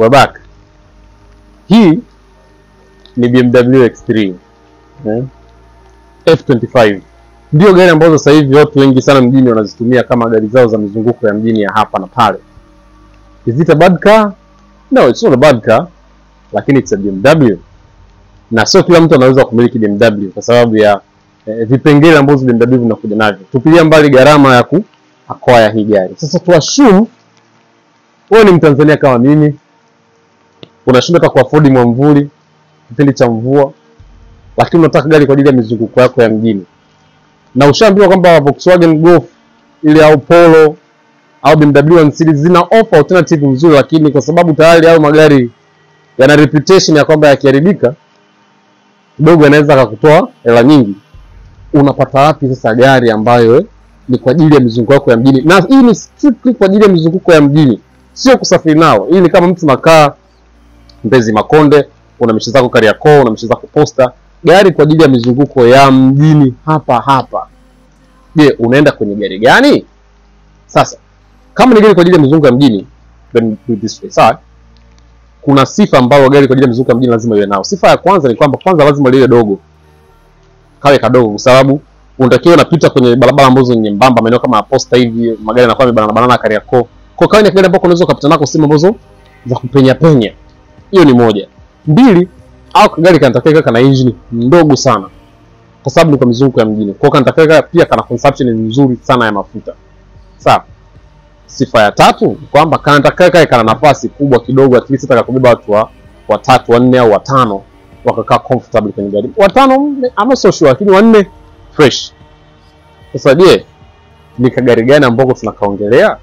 we're back. Hii ni BMW X3 eh? F25 ndio gari ambazo sasa hivi watu wengi sana mjini wanazitumia kama gari zao za mizunguko ya mjini ya hapa na pale. Is it a bad car? No, it's not a bad car, lakini it's a BMW na sio kila mtu anaweza kumiliki BMW kwa sababu ya eh, vipengele ambazo BMW vinakuja navyo. Tupilia mbali gharama ya ku acquire hii gari. Sasa tu assume wewe ni Mtanzania kama mimi, unashindwa hata kuafford mwamvuli kipindi cha mvua, lakini unataka gari kwa ajili ya mizunguko yako ya mjini, na ushaambiwa kwamba Volkswagen Golf ile au Polo au BMW 1 Series zina offer alternative nzuri, lakini kwa sababu tayari hayo magari yana reputation ya kwamba yakiharibika kidogo yanaweza akakutoa hela nyingi. Unapata wapi sasa gari ambayo eh, ni kwa ajili ya mizunguko yako ya mjini? Na hii ni strictly kwa ajili ya mizunguko ya mjini, sio kusafiri nao. Hii ni kama mtu nakaa Mbezi Makonde, una mishe zako Kariakoo, una mishe zako Posta, gari kwa ajili ya mizunguko ya mjini hapa hapa. Je, unaenda kwenye gari gani? Sasa kama ni gari kwa ajili ya mizunguko ya mjini, then do it this way. Sawa? Kuna sifa ambayo gari kwa ajili ya mizunguko ya mjini lazima iwe nao. Sifa ya kwanza ni kwamba kwanza lazima liwe dogo, kawe kadogo, kwa sababu unatakiwa unapita kwenye barabara ambazo ni nyembamba, maeneo kama ya Posta hivi, magari yanakuwa yamebanana banana Kariakoo. Kwa kawa ni gari ambako unaweza ukapita nako sehemu ambazo za kupenya penya. Hiyo ni moja. Mbili, au kagari kanatakiwa kawe kana engine ndogo sana, kwa sababu ni kwa mizunguko ya mjini. Kwa hiyo kanatakiwa kawe pia kana consumption nzuri sana ya mafuta. Sawa. Sifa ya tatu ni kwamba kanatakiwa kawe kana nafasi kubwa kidogo, at least hata kubeba watu wa watatu, wanne au watano wakakaa comfortable kwenye gari. Watano I'm not so sure, lakini wanne fresh. Sasa je, ni kagari gani ambako tunakaongelea?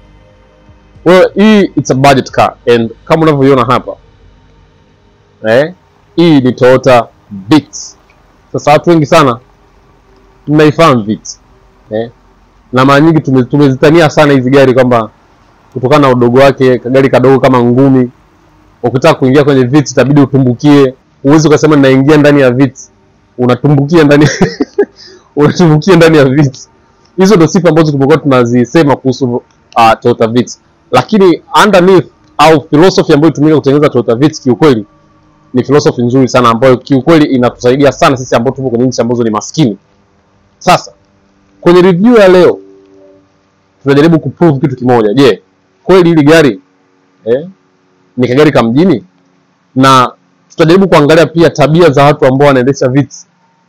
Well, hii it's a budget car and kama unavyoiona hapa eh, hii ni Toyota Vitz. Sasa watu wengi sana mnaifahamu Vitz eh, na mara nyingi tume- tumezitania sana hizi gari kwamba kutokana na udogo wake, kagari kadogo kama ngumi. Ukitaka kuingia kwenye Vitz itabidi utumbukie, huwezi ukasema ninaingia ndani ya Vitz, unatumbukia ndani unatumbukia ndani ya Vitz. Hizo ndio sifa ambazo tumekuwa tunazisema kuhusu uh, Toyota Vitz, lakini underneath au philosophy ambayo itumika kutengeneza Toyota Vitz kiukweli ni philosophy nzuri sana ambayo kiukweli inatusaidia sana sisi ambao tupo kwenye nchi ambazo ni maskini. Sasa kwenye review ya leo tunajaribu kuprove kitu kimoja. Je, kweli hili gari eh, ni kagari ka mjini? Na tutajaribu kuangalia pia tabia za watu ambao wanaendesha Vitz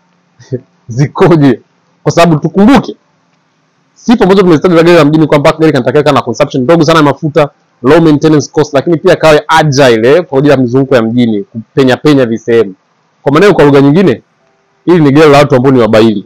zikoje, kwa sababu tukumbuke sifa ambazo tumezitaja za gari la mjini kwamba gari kanatakiwa kana consumption ndogo sana ya mafuta, low maintenance cost, lakini pia kawe agile eh, kwa ajili ya mizunguko ya mjini, kupenya penya visehemu. Kwa maneno, kwa lugha nyingine, hili ni gari la watu ambao ni wabaili.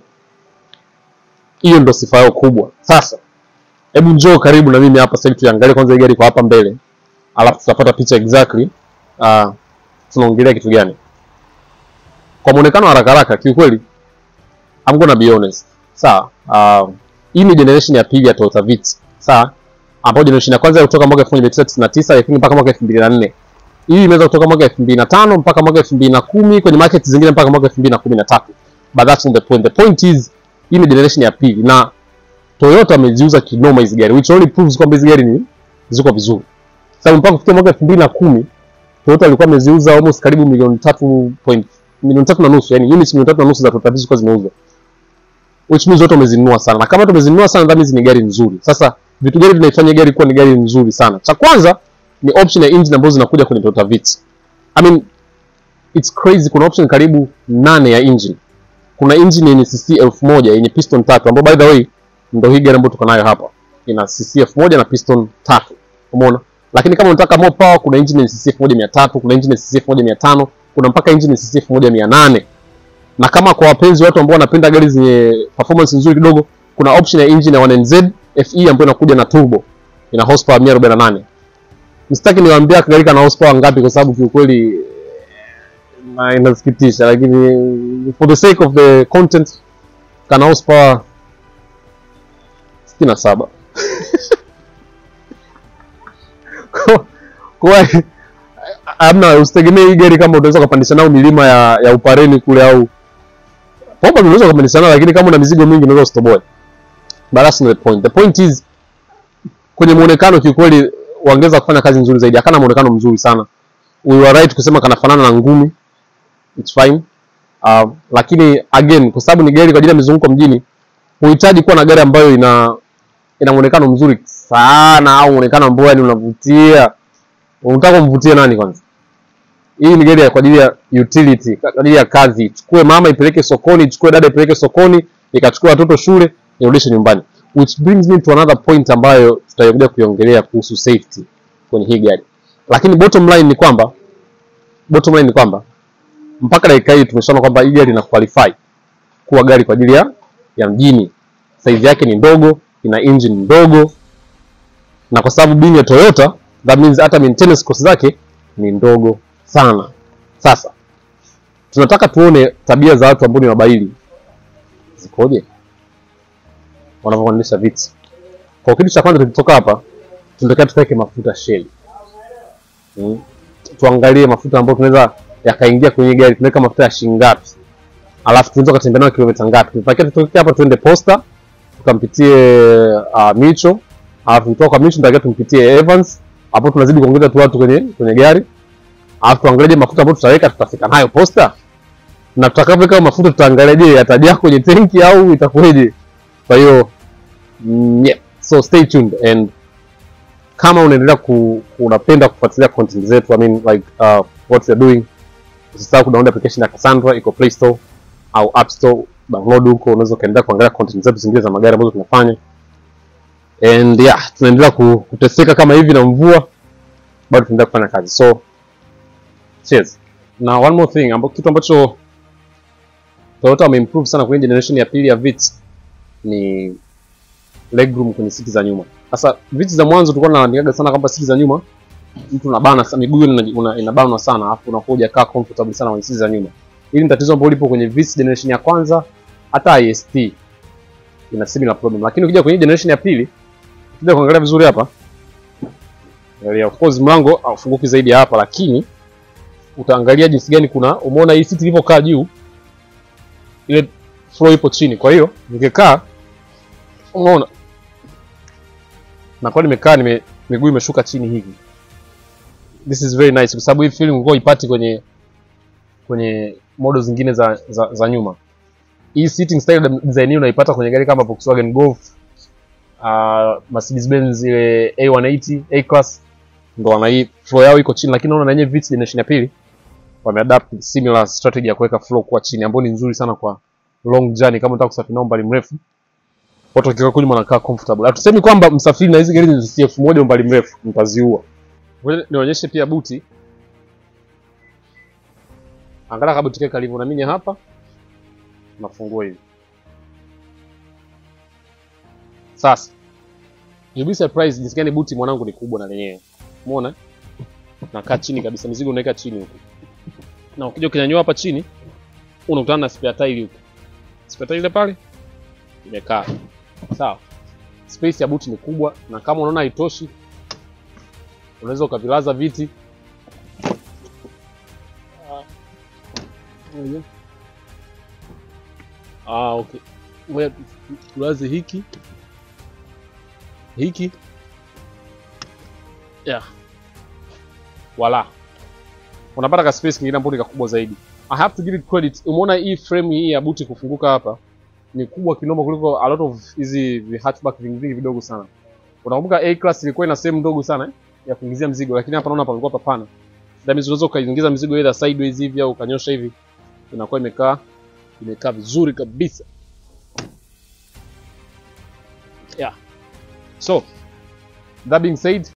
Hiyo ndo sifa yao kubwa. Sasa hebu njoo karibu na mimi hapa sasa hivi tuangalie kwanza hii gari kwa hapa mbele, alafu tutapata picha exactly uh, tunaongelea kitu gani. Kwa muonekano wa haraka haraka, kiukweli I'm gonna be honest. Sawa. Uh, hii ni generation ya pili ya Toyota Vitz. Sawa? Ambapo generation ya kwanza kutoka mwaka 1999 lakini mpaka mwaka 2004. Hii imeweza kutoka mwaka 2005 mpaka mwaka 2010 kwenye market zingine mpaka mwaka 2013. But that's not the point. The point is hii ni generation ya pili na Toyota ameziuza kinoma hizi gari which only proves kwamba hizi gari ni ziko vizuri. Sababu mpaka kufikia mwaka 2010 Toyota alikuwa ameziuza almost karibu milioni tatu point milioni tatu na nusu, yani units milioni tatu na nusu za Toyota Vitz zilikuwa zimeuzwa which means watu wamezinunua sana, na kama tumezinunua sana, that means ni gari nzuri. Sasa vitu gani vinaifanya gari kuwa ni gari nzuri sana? Cha kwanza ni option ya engine ambazo zinakuja kwenye Toyota Vitz. I mean it's crazy, kuna option karibu nane ya engine. Kuna engine yenye cc elfu moja yenye piston tatu, ambayo by the way ndio hii gari ambayo tuko nayo hapa, ina cc elfu moja na piston tatu, umeona. Lakini kama unataka more power, kuna engine yenye cc elfu moja mia tatu kuna engine yenye cc elfu moja mia tano kuna mpaka engine yenye cc elfu moja mia nane na kama kwa wapenzi watu ambao wanapenda gari zenye performance nzuri kidogo, kuna option ya engine ya 1NZ FE ambayo inakuja na turbo, ina horsepower 148. Msitaki niwaambia gari kana horsepower ngapi, kwa sababu kiukweli na inasikitisha, lakini for the sake of the content kana horsepower 67 kwa kwa amna, usitegemee hii gari kama utaweza kupandisha nao milima ya, ya Upareni kule au Popa unaweza kupandisha nao, lakini kama una mizigo mingi unaweza usitoboe. But that's not the point. The point is kwenye muonekano kiukweli wangeweza kufanya kazi nzuri zaidi. Akana muonekano mzuri sana. We were right kusema kanafanana na ngumi. It's fine. Uh, lakini again kwa sababu ni gari kwa ajili ya mizunguko mjini, huhitaji kuwa na gari ambayo ina ina muonekano mzuri sana au muonekano ambao yani unavutia. Unataka kumvutia nani kwanza? Hii ni gari ya- kwa ajili ya utility, kwa ajili ya kazi. Chukue mama ipeleke sokoni, chukue dada ipeleke sokoni, ikachukua watoto shule, irudishe nyumbani. Which brings me to another point ambayo tutakuja kuiongelea kuhusu safety kwenye hii gari. Lakini bottom line ni kwamba bottom line ni kwamba mpaka dakika hii tumeshaona kwamba hii gari ina qualify kuwa gari kwa ajili ya ya mjini. Size yake ni ndogo, ina engine ndogo, na kwa sababu bini ya Toyota, that means hata maintenance cost zake ni ndogo sana. Sasa tunataka tuone tabia za watu ambao ni wabaili zikoje wanavyoendesha viti. Kwa kitu cha kwanza tukitoka hapa, tunataka tuweke mafuta Shell. Mm. Tuangalie mafuta ambayo tunaweza yakaingia kwenye gari, tunaweka mafuta ya shilingi ngapi, alafu tunaweza kutembea nayo kilomita ngapi. Tunapakia tutoke hapa tuende Posta, tukampitie uh, Micho, alafu kutoka kwa Micho tunatakiwa tumpitie Evans, hapo tunazidi kuongeza tu watu kwenye kwenye gari, alafu tuangalie je, mafuta ambayo tutaweka tutafika nayo Posta, na tutakapoweka hayo mafuta tutaangalia je yatajaa kwenye tenki au itakuwaje. Kwa hiyo mm, yeah. So stay tuned and kama unaendelea ku, unapenda kufuatilia content zetu I mean like uh, what we are doing usisahau kudownload application ya Cassandra iko Play Store au App Store download huko unaweza ukaendelea kuangalia content zetu zingine za magari ambazo tunafanya and yeah tunaendelea ku- kuteseka kama hivi na mvua bado tunaendelea kufanya kazi so cheers na one more thing amba, kitu ambacho Toyota wameimprove sana kwenye generation ya pili ya Vitz ni legroom kwenye siti za nyuma. Sasa viti za mwanzo tulikuwa tunaandikaga sana kwamba siti za nyuma mtu unabana sana miguu ina- una- inabanwa sana alafu unakuwa hujakaa comfortable sana kwenye siti za nyuma. Hili ni tatizo ambalo lipo kwenye Vitz generation ya kwanza hata IST ina similar problem. Lakini ukija kwenye generation ya pili ukija kuangalia vizuri hapa yeah, of course mlango haufunguki zaidi ya hapa lakini utaangalia jinsi gani kuna umeona hii siti ilivyokaa juu ile floor ipo chini. Kwa hiyo ningekaa umeona nakuwa nimekaa nime, miguu imeshuka chini hivi. This is very nice kwa sababu hii feeling ulikuwa ipati kwenye kwenye model zingine za, za, za nyuma. Hii sitting style design hii unaipata kwenye gari kama Volkswagen Golf, uh, Mercedes Benz ile A180, A class ndo wana hii floor yao iko chini, lakini naona na yenyewe Vitz generation ya pili wameadapt similar strategy ya kuweka floor kuwa chini ambayo ni nzuri sana kwa long journey kama unataka kusafiri nao umbali mrefu watu wakikaa kule wanakaa comfortable. Hatusemi kwamba msafiri na hizi gari za elfu moja umbali mrefu mtaziua. Ngoja nionyeshe pia buti. Angalia kama buti kake kalivyo na mimi hapa. Nafungua hivi. Sasa. You'll be surprised jinsi gani buti mwanangu ni kubwa na lenyewe. Umeona? Nakaa chini kabisa, mizigo unaweka chini huko. Na ukija ukinyanyua hapa chini, unakutana na spare tire huko. Spare tire ile pale imekaa. Sawa. Space ya buti ni kubwa na kama unaona haitoshi unaweza ukavilaza viti. Ah, okay. Ngoja tu- tu- tulaze hiki hiki yeah. Wala unapata ka space kingine ambapo ni kakubwa zaidi. I have to give it credit. Umeona hii frame hii ya buti kufunguka hapa ni kubwa kinoma kuliko a lot of hizi vi- hatchback vingi vingi vidogo sana. Unakumbuka A class ilikuwa ina sehemu ndogo sana eh, ya kuingizia mzigo, lakini hapa naona palikuwa papana. That means unaweza ukaingiza mzigo either sideways hivi au ukanyosha hivi, inakuwa imekaa imekaa vizuri kabisa. Yeah. So, that being said,